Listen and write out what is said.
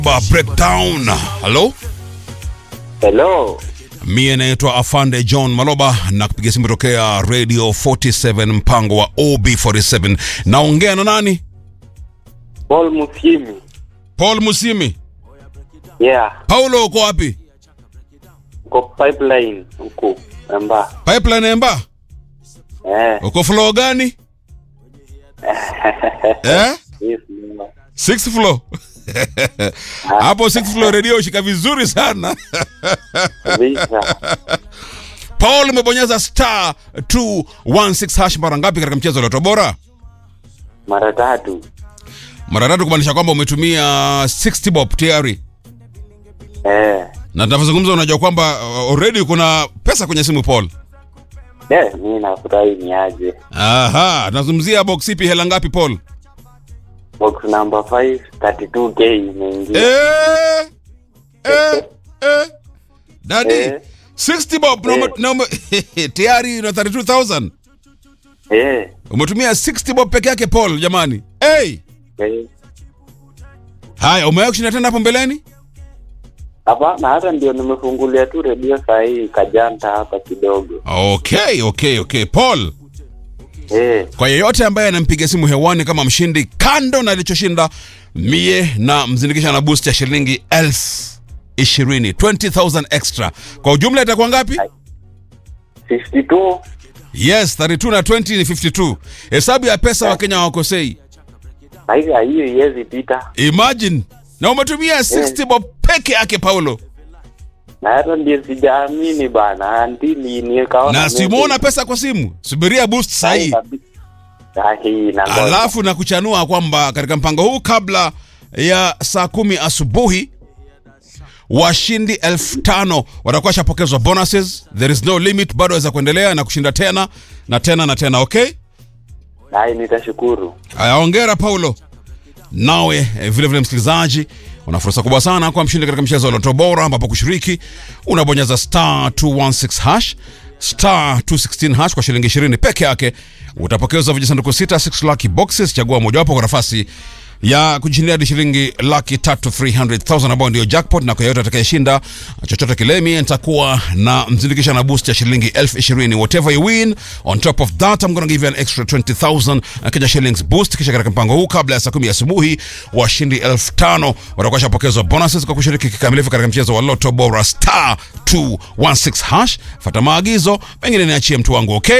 Ba breakdown. Hello? Hello. Mie naitwa Afande John Maloba na kupiga simu tokea Radio 47 mpango wa OB47. Naongea na nani? Paul Musimi. Paul Musimi. Yeah. Paulo uko wapi? Uko pipeline huko. Amba. Pipeline Emba? Eh. Uko floor gani? eh? Yes, mama. Sixth floor. Hapo sixth floor radio shika vizuri sana. Kabisa. Paul umebonyeza star 216 hash mara ngapi katika mchezo wa Loto Bora? Mara tatu. Mara tatu kumaanisha kwamba umetumia 60 bob tayari. Eh. Na tunavyozungumza unajua kwamba uh, already kuna pesa kwenye simu Paul. Eh, mimi nafurahi ni aje. Aha, tunazungumzia box ipi hela ngapi Paul? Box number 5 32k imeingia. Eh! Eh! Eh! Daddy, Eh. 60 bob na ume- na ume- tayari na 32000. Eh. Umetumia 60 bob peke yake Paul jamani. Hey! Eh. Haya, umewahi kushinda tena hapo mbeleni? Hapana, hata ndio nimefungulia tu redio saa hii kajanta hapa kidogo. Okay, okay, okay. Paul, Eh. kwa yeyote ambaye anampiga simu hewani kama mshindi, kando na alichoshinda, mie na mzindikisha na boost ya shilingi elfu ishirini 20,000 extra. Kwa ujumla itakuwa ngapi? 52. Yes, 32 na 20 ni 52. Hesabu ya pesa Wakenya hawakosei. Haija hiyo iwezi pita. Imagine na umetumia 60 bob peke yake Paulo, Na hata ndio sijaamini bana. Antini nikaona. na simuona pesa kwa simu. Subiria boost sahi, Sahi na ngoja. alafu na kuchanua kwamba katika mpango huu kabla ya saa kumi asubuhi washindi elfu tano watakuwa washapokezwa bonuses. There is no limit, bado waweza kuendelea na kushinda tena na tena na tena. Okay, Hai, nitashukuru. haya, hongera Paulo. Nawe eh, vile vile msikilizaji, una fursa kubwa sana kwa mshindi katika mchezo wa Loto Bora, ambapo kushiriki unabonyeza star 216 hash star 216 hash kwa shilingi 20 peke yake. Utapokezwa vijisanduku sita 6 lucky boxes, chagua mojawapo kwa nafasi ya kujishindia hadi shilingi laki tatu 300,000 ambayo ndio jackpot, na kwa yote atakayeshinda chochote kile, mimi nitakuwa na mzindikisha na boost ya shilingi elfu ishirini. Whatever you win on top of that I'm gonna give you an extra 20,000 Kenya shillings boost. Kisha katika mpango huu kabla ya saa kumi asubuhi washindi elfu tano watakuwa shapokezwa bonuses kwa kushiriki kikamilifu katika mchezo wa Lotto Bora star 216 hash. Fata maagizo, pengine niachie mtu wangu, okay?